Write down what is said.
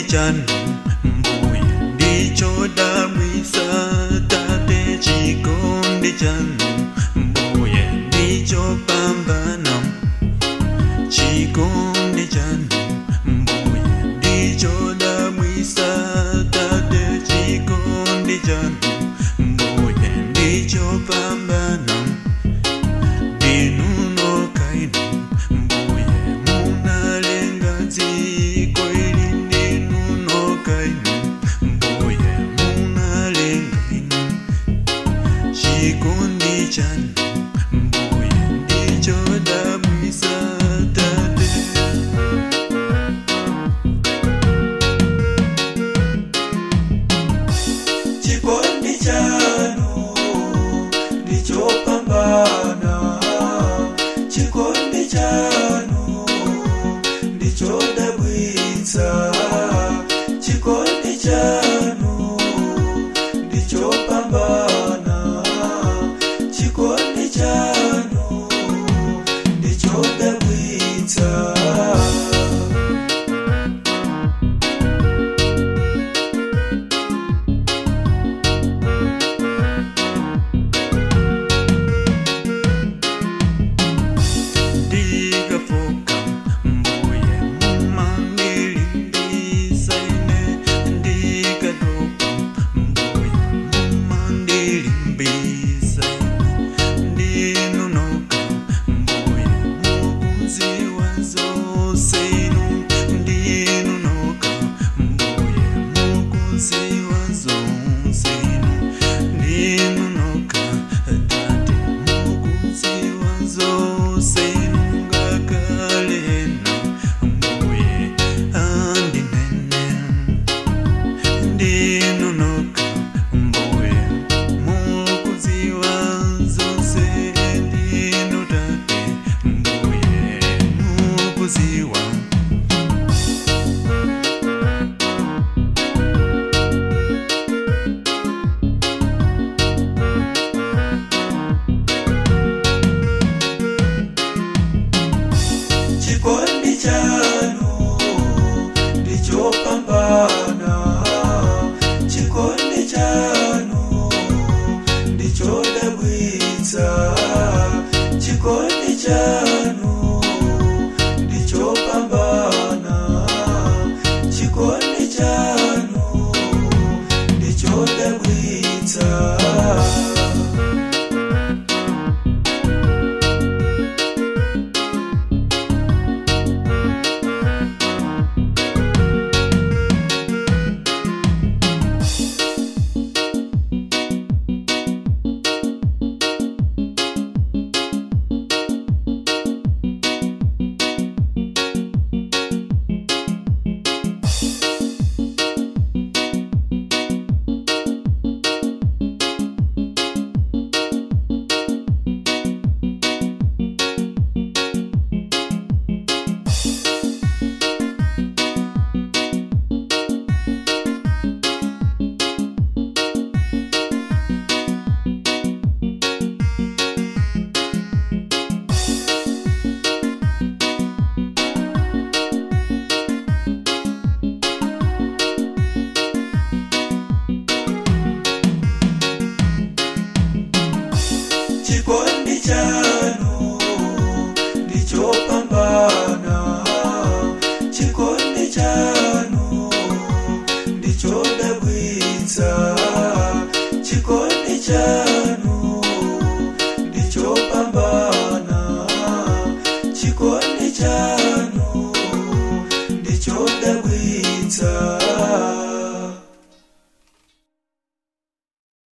chanu mbuye ndichodabwisa tate chikondi chanu mbuye ndichopambana chikondi chanu mbuye ndichodabwisa tate chikondi chanu mbuye ndichopambana ndinunokainu mbuye munalenga dziko ili ndinunokainu mbuye munalenga inu chikondi chanu mbuye ndichodabwisa tate chikondi chanu ndichopambana chikondi chanu ndichodabwitsa chikondi chanu ndichopambana chikondi chanu ndichodabwitsa ndikafoka mbuye mumandilimbisa ine ndikatopa mbuye mumandilimbisa ine ndinunoka mbuye mukuziwa zose inu ndinunoka mbuye mukuziwa zose inu ndinunoka tate mukuziwa zose inu ngakalena mbuye andinene ndinunoka mbuye mukuziwa zose ndinu tate mbuye mukuziwa chikondi chanu ndichopambana chikondi chanu ndichodabwitsa chikondi chanu ndichopambana chikondi chanu ndichodabwitsa chikondi chanu